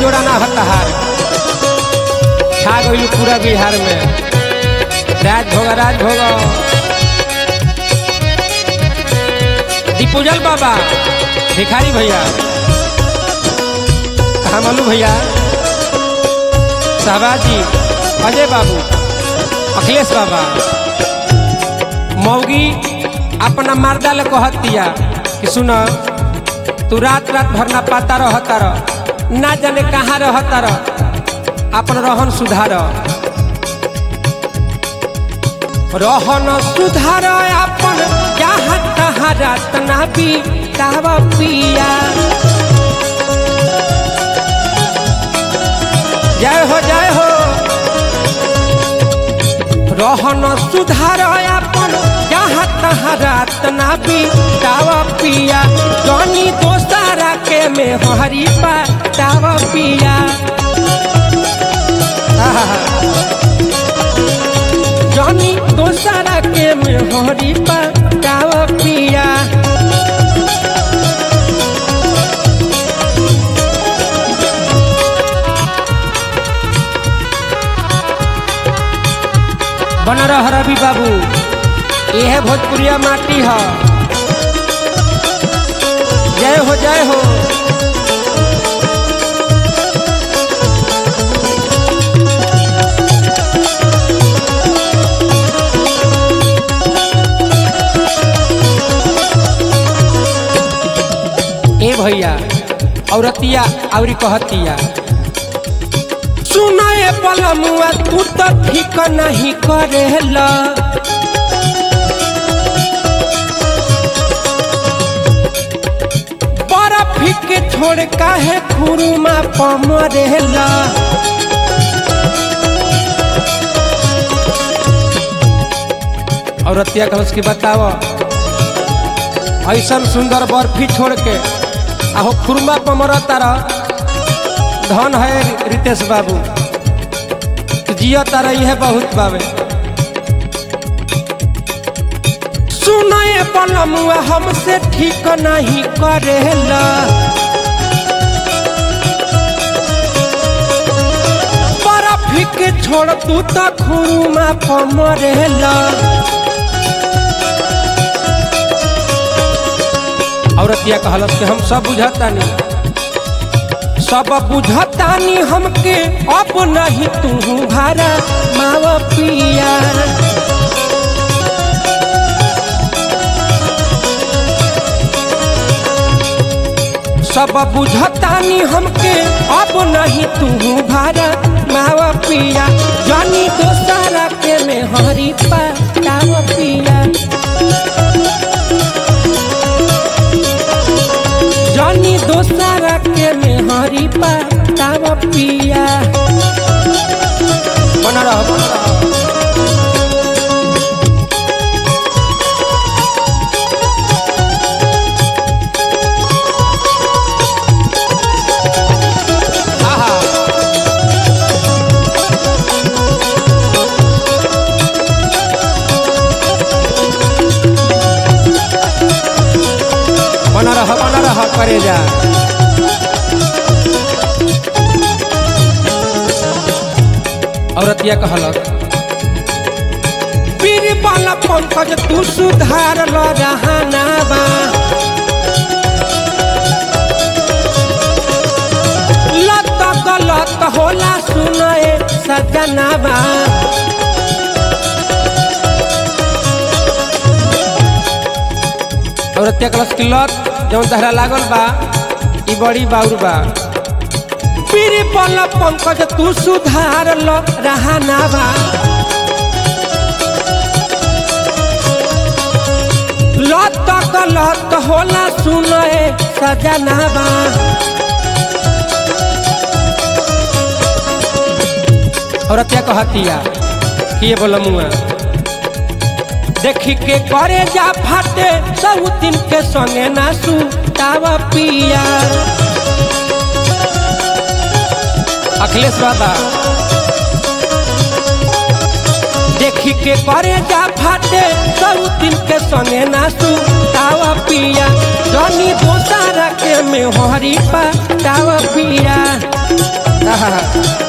जोड़ा ना होता हार छा गई पूरा बिहार में राज भोग राज भोग दीपूजल बाबा भिखारी भैया हमलू भैया शहबाजी अजय बाबू अखिलेश बाबा मौगी अपना मर्दा ले कहत दिया कि सुन तू रात रात भर ना पाता रहता रह ना जाने कहाँ रहता रह अपन रहन सुधार रहन सुधार अपन जहाँ तहाँ रात ना बीताव पिया जय हो जय हो रहन सुधार अपन जहाँ तहाँ रात ना बीताव पिया जनी दोसारा के में हरी पाटाव पिया आहा। जनी दोसारा के में हरी पाटाव पिया बन रह रवि बाबू यह भोजपुरिया माटी है जय हो जय हो ए भैया औरतिया औरी कहतिया सुनाए पलमुआ तू तो ठीक नहीं करेला बर्फ के छोड़ काहे खुरुमा पमरेला औरतिया कहस की बताव ऐसन सुंदर बर्फी छोड़ के आहो खुरमा पमरता रह धन है रितेश बाबू जिया तारा यह बहुत बाबे सुनाए पलमुआ हमसे ठीक नहीं करेला बर्फ के छोड़ तू तो खुरुमा पमरेला औरतिया कहलस कि हम सब बुझतानी सब बुझतानी हमके अब नहीं तू भारा माव पिया सब बुझतानी हमके अब नहीं तू भारा माव पिया जानी दोसारा के में हरी पाटाव पिया जानी दोसारा के में हरी पाटाव पिया बना रह बना रह आहा बना रह बना रह करे जा औरतिया कहलक पीर वाला पंकज तू सुधार ल रहाना बा लत गलत होला सुनए सजना बा औरतिया कहलस कि लत जौन तहरा लागल बा ई बड़ी बाउर बा पीर वाला पंकज तू सुधार ल रहाना बा लत गलत होला सुनए सजना बा औरतिया कहतिया कि ये बोला मुआ देखी के करे जा फाटे सब दिन के संगे ना सुतावा पिया अखिलेश बाबा देखी के करे जा फाटे सब दिन के संगे ना सुतावा पिया जनी दोसारा के में हरी पाटावा पिया आहा